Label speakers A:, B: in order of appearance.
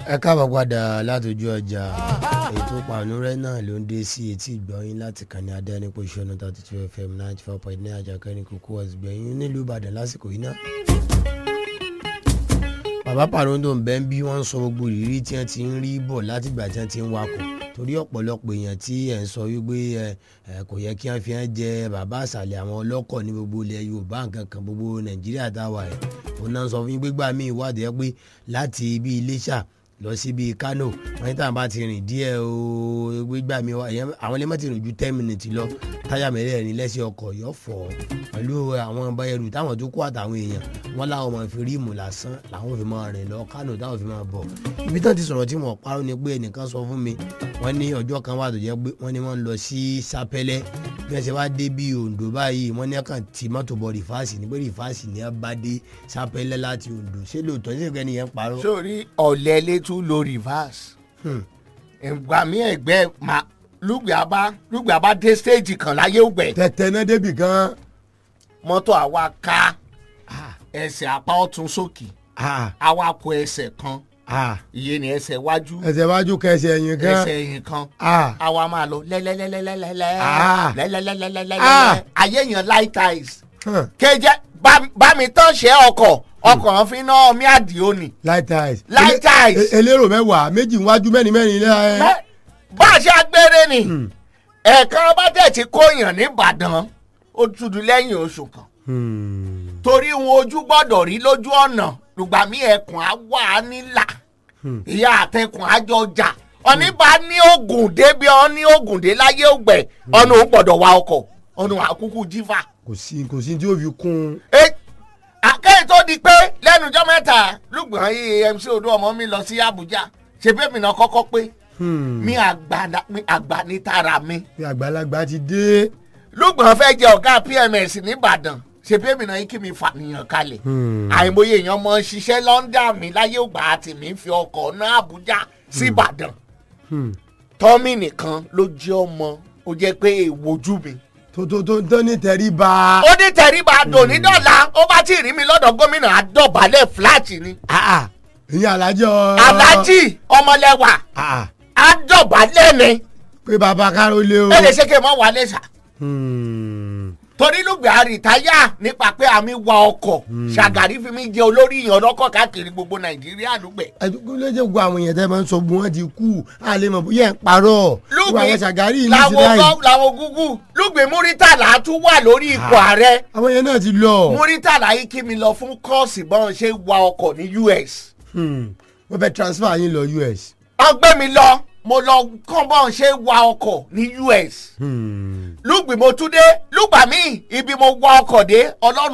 A: ẹ káàbọ̀ padà látọjú ọjà ètò pàánùrẹ́ náà ló ń dé sí etí ìgbọ̀nyín láti kàn ní adẹ́nipo ìṣọ́nù thirty two fm ninety four point nine àjàkẹ́ ní kókó ọ̀sìgbẹ̀yìn nílùú ìbàdàn lásìkò yìí náà. bàbá pàrọ̀ǹdò ń bẹ́ ń bí wọ́n ń sọ gbogbo ìrírí tí wọ́n ti ń rí bọ̀ látìgbà tí wọ́n ti ń wakọ̀ torí ọ̀pọ̀lọpọ̀ èèyàn tí ẹ̀ ń sọ wípé ẹ kò yẹ kí wọ́n fi hàn jẹ bàbá àṣàlẹ̀ àwọn ọlọ́kọ̀ ní gbogbo ilẹ̀ yorùbá nǹkan kan gbogbo nàìjíríà táwa ẹ̀ òun náà sọ fún yín gbégbá mi ìwádìí ẹ pé láti ibi iléṣà lọ sí bíi kano wọn ní táwọn bá ti rìn díẹ̀ o gbégbá mi àwọn lè má ti rìn ju ten minutes lọ táyà mẹ́rẹ̀ẹ̀rin lẹ́sẹ̀ ọkọ̀ yọ fọ́ pẹ̀lú àwọn ọba ẹrù táwọn tó kó àtàwọn èèyàn wọn láwọn máa fi ríìmù lásán làwọn fi máa rìn lọ kano táwọn fi máa bọ̀ ibi tán ti sọ̀rọ̀ tí wọ́n parọ́ ni pé ẹnìkan sọ fún mi wọ́n ní ọjọ́ kan wà tó jẹ́ pé wọ́n ní wọ́n ń lọ sí sápẹ́lẹ́ bí wọ́n ṣe wá dé bí ondo báyìí wọ́n ní kàn tí mọ́tò bọ̀ rìfáàsì ní pé rìfáàsì ní bá dé sápẹ́lẹ́ láti ondo ṣé lóòótọ́ ṣé ìgbẹ́ nìyẹn parọ́.
B: sórí ọ̀lẹ́ létú lo reverse ìgbà mi ẹ̀gbẹ́ ma lùgbẹ́ abá lùgbẹ́ abá dé stage kan láyé ògbẹ́
A: tẹ̀tẹ̀ náà débì gan.
B: mọ́tò àwa ká ẹsẹ̀ apá ọ̀tún sókè àwa kó ẹsẹ̀ kan ìyẹn ni ẹsẹ̀ wájú
A: ẹsẹ̀ wájú kẹsẹ̀ ẹ̀yìn gan.
B: ẹsẹ̀ ẹ̀yìn kan
A: Ah.
B: àwa máa lọ lẹ́lẹ́lẹ́lẹ́lẹ́lẹ́
A: Ah.
B: lẹ́lẹ́lẹ́lẹ́lẹ́lẹ́
A: Ah.
B: ayé yẹn light eyes
A: Hàn.
B: kéjẹ bá- bá mi tán ṣe ọkọ̀ ọkọ̀ fi ná mi àdìo ni
A: light eyes.
B: Light eyes.
A: E- elérò mẹ́wàá méjì wájú mẹ́rin mẹ́rin lẹ́
B: Bẹ́- bá a ṣe agbére ni ẹ̀ẹ̀kan bá tẹ̀ ti kóyàn nìbàdàn ó tudu lẹ́yìn oṣù kan torí wọn ojú gbọ́dọ̀ rí lójú ọ̀nà lùgbà mí ẹkùn á wà á nílà ìyá àtẹkùn á jọ jà ọ̀ní bá ní oògùn dé bí ọ ní oògùn dé láyé ògbẹ̀ ọ̀nà òun gbọ́dọ̀ wa ọkọ̀ ọ̀nà àkúkú jífà.
A: kò sí kò sí tí ó fi kún
B: àkẹ́yìn tó di pé lẹ́nu ọjọ́ mẹ́ta lùgbọ̀n yìí mc odò ọmọ mi lọ sí Àbújá ṣe bẹ́ẹ̀ mi náà kọ́kọ́ pé mi àgbà na- mi àgbà ní tara mi
A: bí àgbàlagbà ti dé.
B: lùgbọ̀n fẹ́ jẹ ọ̀gá pms nìbàdàn ṣe bẹ́ẹ̀ mi náà yìí kí mi fàníyàn kalẹ̀ àìmọye èèyàn mọ ṣiṣẹ́ lọ́ńdà mi láyé ògbà àti mi fi ọkọ̀ náà Àbújá síbàdàn tọ́mì nìkan ló jẹ́ ọmọ ó jẹ́ pé èèwojú mi
A: tó tó tó tó ní tẹríba.
B: ó ní tẹríba dòní dọ́là ó bá tí ì rí mi lọ́dọ̀ gómìnà àdọ̀bálẹ̀ fúláàtì ni
A: ìyẹn alájọ.
B: aláàjì ọmọlẹ́wà
A: Ah,
B: àdọ̀bálẹ̀ ni
A: pé baba káró lé o.
B: ẹ lè ṣe kí n mọ wálé sà
A: Hmm.
B: torí lùgbẹ́ àrìtáyà nípa pé àmì wa ọkọ̀ ṣàgàrí fi mí jẹ olórí ìyàn ọlọ́kọ̀ káàkiri gbogbo nàìjíríà lùgbẹ́.
A: ẹdùkú ló jẹ́ gbogbo àwọn èèyàn tẹ́ máa ń sọ gbogbo wọn ti kú a lè mọ̀ bóyá ẹ̀ ń parọ́ gbogbo àwọn ṣàgárì yìí ní ti
B: làwọn
A: láì
B: gọ́- làwọn gúgú lùgbẹ́ múrítàlá tún wà lórí ipò ààrẹ
A: àwọn yẹn náà ti lọ.
B: múrítàlá yìí kí mi lọ fún kọ́ọ̀sì bọ́n ṣe wa ọkọ̀ ní US.
A: Hmm. wọ́n fẹ́ transfer yín lọ US.
B: ọgbẹ́ mi lọ mo lọ kọ́ bọ́n ṣe wa ọkọ̀ ní US.
A: Hmm.
B: lùgbì mo tún dé lùgbà míì ibi mo wa ọkọ̀ dé ọlọ́run